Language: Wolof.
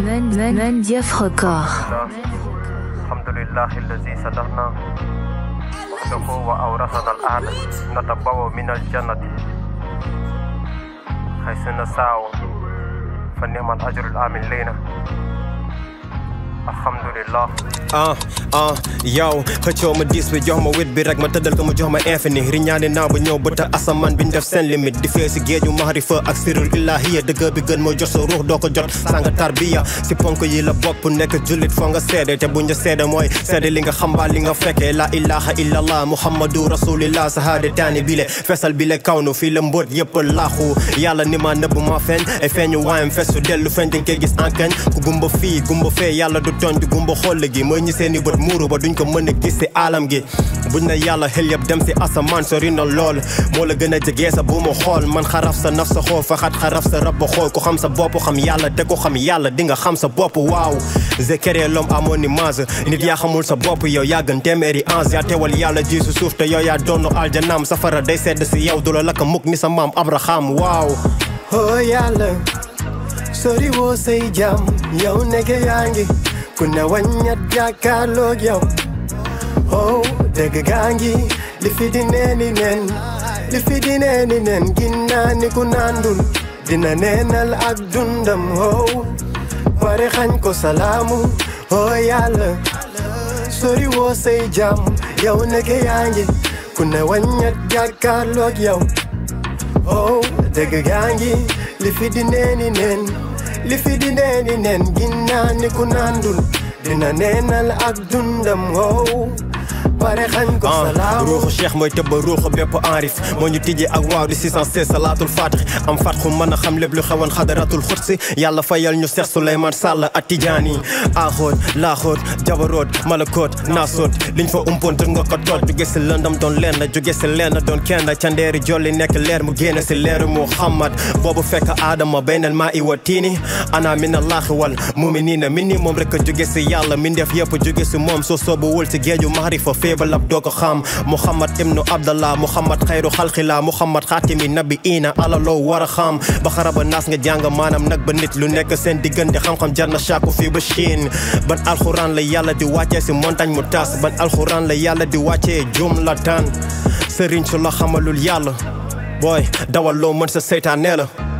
Mandiaf Record. الحمد لله الذي صدقنا وحده وأورثنا الأرض نتبوأ من الجنة حيث نسعى فنعم الأجر الآمن لنا الحمد لله ah ah yow xëccoo ma diis bi jox ma wit bi rek ma tëddal ko mu jox ma infini riñaane naa ba ñëw bëta asamaan bi ñu def seen limite di fee si géeju mahrifa ak sirul ilahiya dëgg bi gën moo jot sa ruux doo ko jot sanga tarbiya si ponk yi la bokk nekk jullit foo nga seede te buñ la seede mooy seede li nga xambaa li nga fekkee la ilaha illallah muhammadu rasulillah sahaade taani bile fesal bile kawnu fii la mbóot yëpp laaxu yàlla ni ma nëbb ma feeñ ay feeñu waayam fesu dellu feeñ dañ koy gis enkañ ku gumba fii gumba fee yàlla du tooñ du gumba xoll gi mooy ñi seeni bët muuru ba duñ ko mën a gis si alam gi buñ na yàlla xel yëpp dem si asamaan sori na lool moo la gën a jegee sa bu mu xool man xaraf sa naf sa xool faxat xaraf sa rab ba xool ku xam sa bopp xam yàlla te ko xam yàlla di nga xam sa bopp waaw j'ai créé l'homme à mon image nit yaa xamul sa bopp yow yaa gën téeméeri ange yaa teewal yàlla ji su suuf te yow yaa doonu aljanaam safara day sedd si yow du la lakk mukk ni sa maam abraham waaw oh yàlla sori woo say jàmm yow nekke yaa ngi ku ne waññat jàkkaarloog yow oh dëgg gaa ngi li fi di neeni nen li fi di neeni nen ginnaa ni ku nandul dina neenal ak dundam oh pare xañ ko salaamu oh yàlla sori woo say jàmm yow nekke yaa ngi ku ne waññat jàkkaarloog yow oh dëgg gaa ngi li fi di neeni nen li fi di neeni nen ginnaa ni ku nandul dina neenal ak dundam wow pare xañ ko salaam ruuxu cheikh mooy tëbba ruuxu bépp enrif moo ñu tijjee ak waaw di 616 salaatul fatix am fatxu mën a xam lépp lu xewoon xadaratul xutsi yàlla fayal ñu Seex Suleymaan Sàll ak tijaani aaxoot laaxoot jabaroot malakoot naasoot liñ fa umpoon tër nga ko toot jóge si lëndam doon lenn jóge si lenn doon kenn ca ndeeri jolli nekk leer mu génn si leeru Muhammad boobu fekk aadama baynal maa i wa tiini ana min allaahi wal muminina min ni moom rek a jóge si yàlla min def yëpp jóge si moom soo soobu wul si géeju mahrifa feebalab doo ko xam Muhammad ibnu Abdallah Muhammad xayru xalqila Muhammad xaatimi nabi ina alaloo war a xam ba xaraba naas nga jàng maanaam nag ba nit lu nekk seen diggante xam-xam jar na saaku fii ba Chine ban alxuraan la yàlla di wàccee si montagne mu tas ban alxuraan la yàlla di wàccee jumlatan sëriñ su la xamalul yàlla booy dawal loo mën sa seytaan nee la